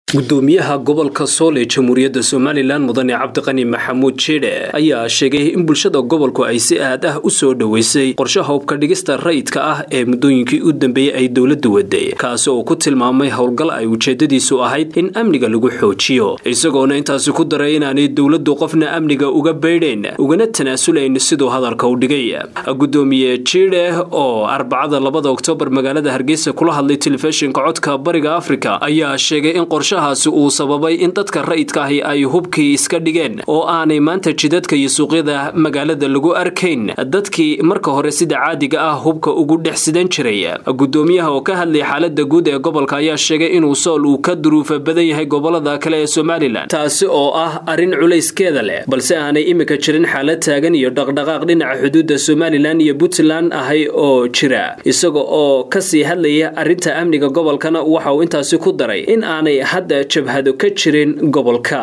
gudoomiyaha gobolka sool ee jamhuuriyadda somalilan mudane cabdiqani maxamuud jidhe ayaa sheegay in bulshada gobolku ay si aad ah u soo dhoweysay qorshaha hubka dhigista rayidka ah ee muddooyinkii u dambeeyey ay dowladdu waday kaasi oo ku tilmaamay howlgal ay ujeedadiisu ahayd in amniga lagu xoojiyo isagoona intaasi ku daray inaanay dowladdu qofna amniga uga baydhayn ugana tanaasulayn siduu hadalka u dhigay gudoomiye jidhe oo arbacada labada oktoobar magaalada hargeysa kula hadlay telefishinka codka bariga afrika ayaa sheegay in qorshaha uu sababay in dadka rayidka ahi ay hubkii iska dhigeen oo aanay maanta jidadka iyo suuqyada magaalada lagu arkayn dadkii marka hore sida caadiga ah hubka ugu dhex sidan jiray gudoomiyaha oo ka hadlay xaalada guud ee gobolka ayaa sheegay inuu sool uu ka duruufa badan yahay gobolada kale ee somalilan taasi oo ah arrin culayskeeda leh balse aanay imika jirin xaalad taagan iyo dhaqdhaqaaq dhinaca xuduudda somalilan iyo puntland ahay oo jira isaga oo kasii hadlaya arrinta amniga gobolkana waxa uu intaasi ku daray in aanay hadda jabhado ka jirin gobolka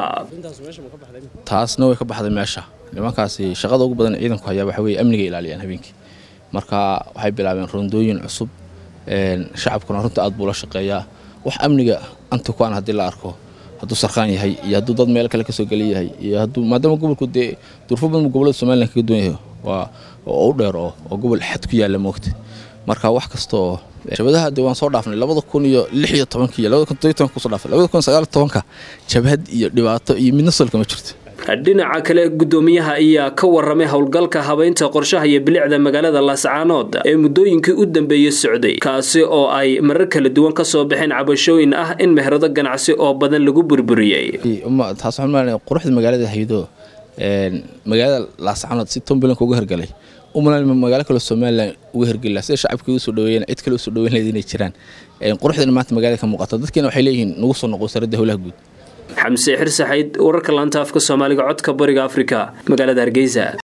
taasna way ka baxday meesha nimankaasi shaqada ugu badan ciidanku hayaa waxa weye amniga ilaaliyaan habeenkii marka waxay bilaabeen rondooyin cusub shacabkuna runta aad buu la shaqeeyaa wax amniga anta kuan haddii la arko hadduu sarkaan yahay iyo hadduu dad meel kale kasoo geli yahay iyo hadduu maadaama gobolku dee durfo badan gobolada somalilan kaga duwan yahay waa oo u dheer oo oo gobol xad ku yaalla moogta marka wax kasta oo jabadaha de waan soo dhaafnay labada kun iyo lix iyo tobanka iyo labada kun todoiy tobanka kusoo dhaafnay labada kun sagaal tobanka jabhad iyo dhibaato iyo midna solka ma jirto dhinaca kale gudoomiyaha ayaa ka waramay howlgalka habeynta qorshaha iyo bilicda magaalada laascaanood ee muddooyinkii u dambeeyey socday kaasi oo ay marar kala duwan kasoo baxeen cabashooyin ah in meherado ganacsi oo badan lagu burburiyey taas waxaan malanaya quruxda magaalada haydo magaalada laascaanood si tombalanka uga hergalay umalan magaalo kaloo somalilan uga hergeli laha sida shacabka uga soo dhaweeyeen cid kale u soo dhaweyn lahayd inay jiraan quruxdana maanta magaalada ka muuqato dadkiina waxay leeyihiin nagu soo noqo wasaaradda howlaha guud xamse xirsaxayd wararka laanta afka soomaaliga codka bariga afrika magaalada hargeysa